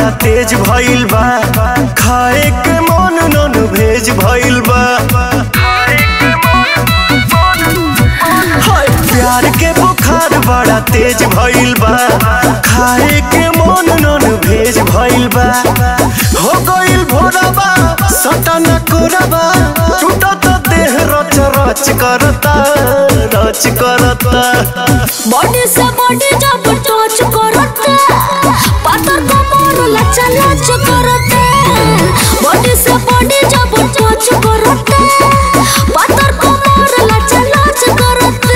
बड़ा तेज भइल बा खाए के मन नन भेज भइल बा हाय प्यार के बुखार बड़ा तेज भइल बा खाए के मन नन भेज भइल बा हो गइल भोरबा सटन कोरबा टूटत देह रच रच करता रच करता बॉडी से बॉडी जब टच करते पातर कमर लचा लच करते बॉडी से बॉडी जब टच करते पातर कमर लचा लच करते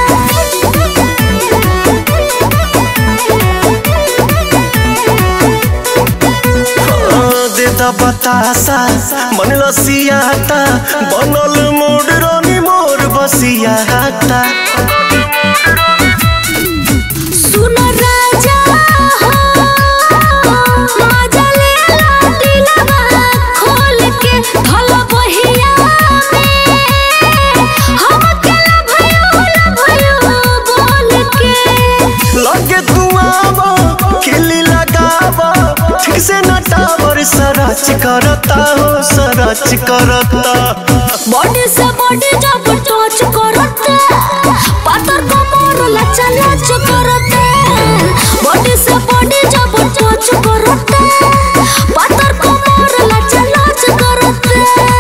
देता बतासा मन लसियाता बनल मोड रानी मोर बसियाता सुन राजा हो मजा ले ला दिलवा खोल के धल बहिया में हम अकेला भयो ला भयो बोल के लगे तू आवा खिली लगावा ठीक से न टावर सरच करता हो सरच करता बॉडी से बॉडी जब टच करते पातर कमर लचा लच करते बॉडी से बॉडी जब टच करते पातर कमर लचा लच करते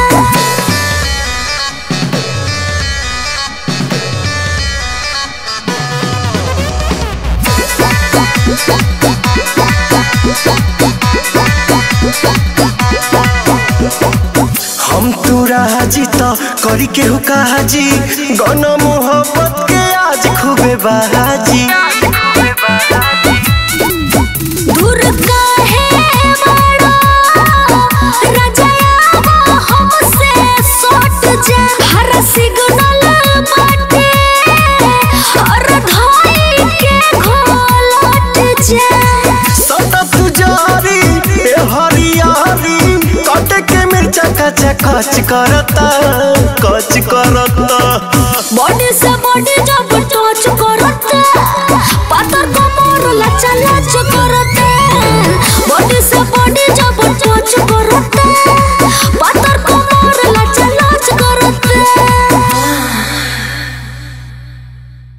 हम तू राजी तो करी के हुकाजी गन मोहब्बत के आज खूबे बाजी दूर काहे बड़ा रजाया हमसे सट जा हर सिग्नल बाटे और धाई के घोलट जा सतत जारी ए हरियारी कट के मिर्चा कच कच करता